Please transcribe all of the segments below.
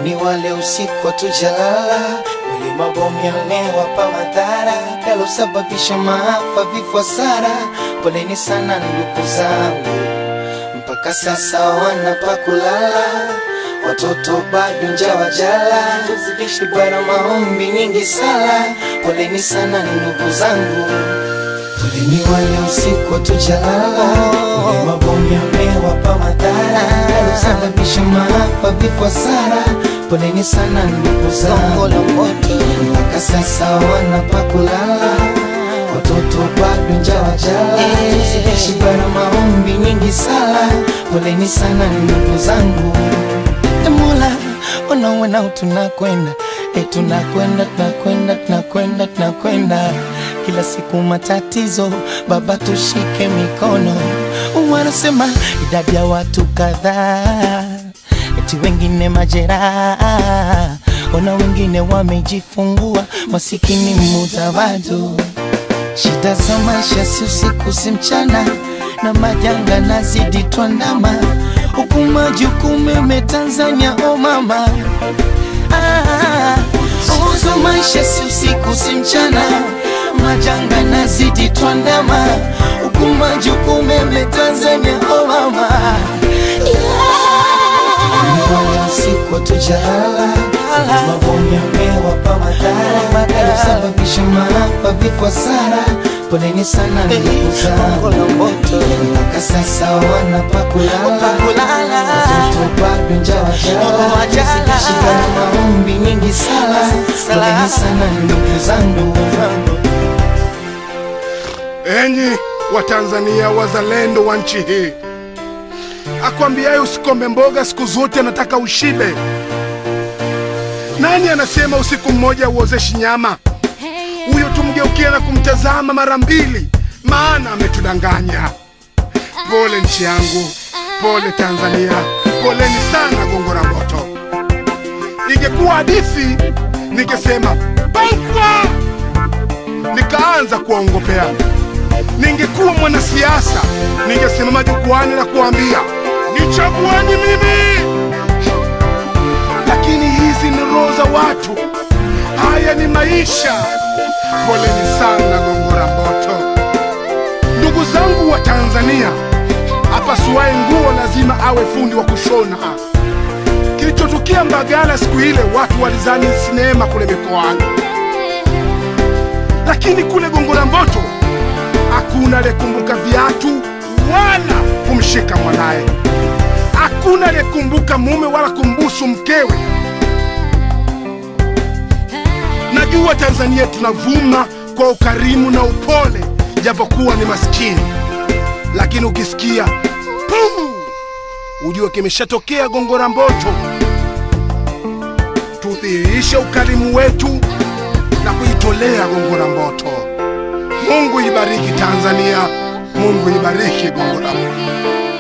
Poleni wale usiku hatujalala, wale mabomu yamewapa madhara yalosababisha maafa, vifo, hasara. Poleni sana ndugu zangu, mpaka sasa wana pa kulala, watoto bado njaa wajala, tuzidishi bara maombi nyingi sala. Poleni sana ndugu zangu, poleni wale usiku hatujalala, wale mabomu yamewapa madhara yalosababisha maafa, vifo, hasara. Poleni sana ndugu zangu, mpaka sasa wana pa kulala, watoto bado njaa wajala, tuzidishi bara maombi nyingi sala. Poleni sana ndugu zangu, E Mola, ona wanao tunakwenda e, tunakwenda tunakwenda tunakwenda tunakwenda kila siku matatizo, Baba tushike mikono. Wanasema idadi ya watu kadhaa, eti wengine majeraha, ona wengine wamejifungua, masikini mudawadu Shida za maisha si usiku si mchana, na majanga nazidi twandama, huku majukumu yame Tanzania, o mama ah, uzo maisha si usiku si mchana, majanga nazidi twandama, huku majukumu yame Tanzania, o mama yeah. Usiku hatujalala, mabomu yamewapa madhara yalosababisha maafa, vifo, hasara. Poleni sana ndugu zangu, mpaka sasa wana pa kulala, watoto bado njaa wajala, tuzidishi maombi nyingi sala. Poleni sana ndugu zangu. Enyi Watanzania wazalendo wa nchi hii, akwambiaye usikombe mboga siku zote anataka ushibe. Nani anasema usiku mmoja uozeshi nyama? Huyo tumgeukia na kumtazama mara mbili, maana ametudanganya. Pole nchi yangu, pole Tanzania, poleni sana Gongo la Mboto. Ingekuwa hadithi ningesema paukwa, nikaanza kuwaongopea. Ningekuwa mwanasiasa ningesimama jukwani na kuambia nichagueni mimi, lakini hizi ni roho za watu, haya ni maisha. Poleni sana Gongo la Mboto. Ndugu zangu wa Tanzania, apasuaye nguo lazima awe fundi wa kushona. Kilichotukia Mbagala siku ile, watu walizani sinema kule mikoani, lakini kule Gongo la Mboto hakuna aliyekumbuka viatu wala kumshika mwanaye, hakuna aliyekumbuka mume wala kumbusu mkewe. Najua Tanzania tunavuma kwa ukarimu na upole, japokuwa ni maskini, lakini ukisikia pum, ujue kimeshatokea Gongo la Mboto. Tudhihirishe ukarimu wetu na kuitolea Gongo la Mboto. Mungu ibariki Tanzania, Mungu ibariki Gongo la Mboto.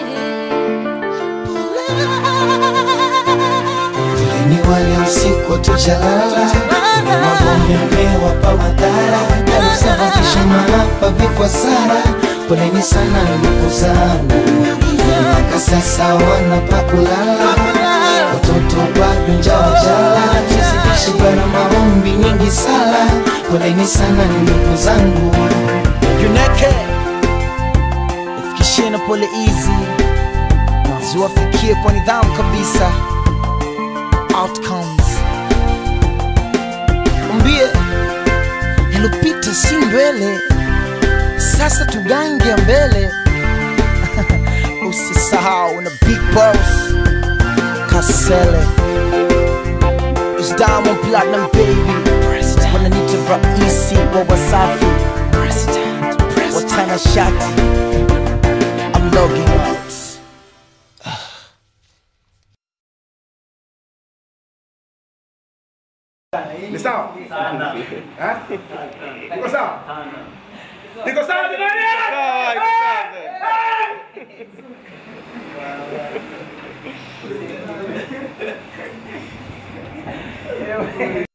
Poleni wale usiku hatujalala, mabomu yamewapa madhara yalosababisha maafa, vifo, hasara. Poleni sana ndugu zangu, mpaka sasa wana pa kulala, watoto bado njaa wajala, tuzidishi bara maombi nyingi sala. Poleni sana ndugu zangu. Juneke ifikishie na pole hizi na ziwafikie kwa nidhamu kabisa. Outcomes mbie yalopita si ndwele, sasa tugange mbele. Usisahau na big boss Kasele It's Diamond Platinum baby wananita raisi wa Wasafi watana shati I'm logging out Ni sawa? Eh? Niko sawa? Niko sawa jamani?